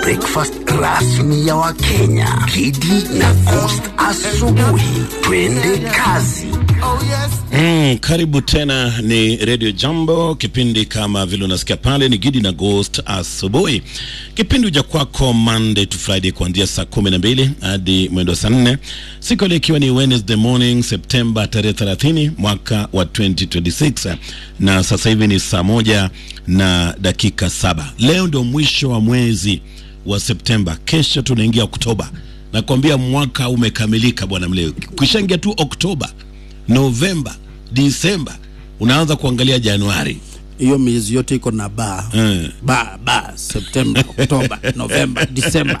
breakfast rasmi ya Wakenya. Kidi na Coast asubuhi. Twende kazi. Mm, karibu tena ni Radio Jambo, kipindi kama vile unasikia pale ni Gidi na Ghost asubuhi. Kipindi uja kwako Monday to Friday kuanzia saa kumi na mbili hadi mwendo saa nne siku ile ikiwa ni Wednesday morning Septemba tarehe 30 mwaka wa 2026 na sasa hivi ni saa moja na dakika saba. Leo ndio mwisho wa mwezi wa Septemba, kesho tunaingia Oktoba. Nakwambia mwaka umekamilika bwana Mleo, kishaingia tu Oktoba Novemba, Disemba, unaanza kuangalia Januari. hiyo miezi yote iko na ba Mm. ba ba Septemba, Oktoba, Novemba, Disemba.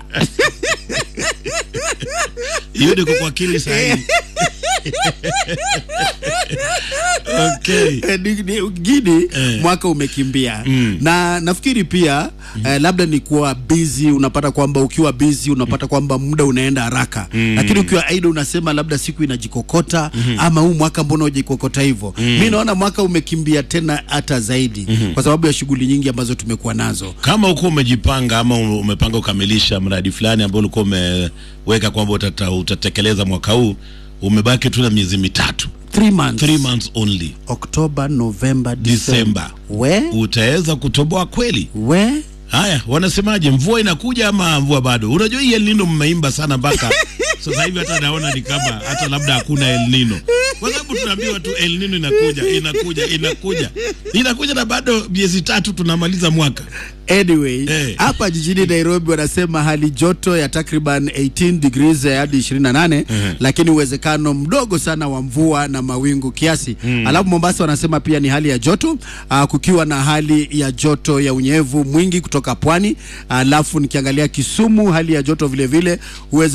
Hiyo ndio kwa akili sahihi. Okay. Eh, ni- ni- Gini Eh. mwaka umekimbia Mm. na nafikiri pia eh, labda ni kuwa busy, unapata kwamba ukiwa busy unapata kwamba muda unaenda haraka lakini ukiwa idle unasema labda siku inajikokota ama huu mwaka mbona hujikokota hivyo mi naona mwaka umekimbia tena hata zaidi kwa sababu ya shughuli nyingi ambazo tumekuwa nazo Kama uko umejipanga ama umepanga kukamilisha mradi fulani ambao ulikuwa umeweka kwamba utata, utatekeleza mwaka huu, umebaki tu na miezi mitatu, Three months. three months only, Oktoba, Novemba, Disemba, we utaweza kutoboa kweli? we Haya, wanasemaje? Mvua inakuja ama mvua bado? Unajua hii El Nino mmeimba sana mpaka sasa hivi hata naona ni kama hata labda hakuna El Nino, kwa sababu tunaambiwa tu El Nino inakuja inakuja inakuja inakuja, na bado miezi tatu tunamaliza mwaka. Anyway, Eh. hapa jijini Nairobi wanasema hali joto ya takriban 18 degrees hadi 28 lakini uwezekano mdogo sana wa mvua na mawingu kiasi. Alafu Mombasa wanasema pia ni hali ya joto aa, kukiwa na hali ya joto ya unyevu mwingi kutoka pwani. Alafu nikiangalia Kisumu hali ya joto vile vile uweze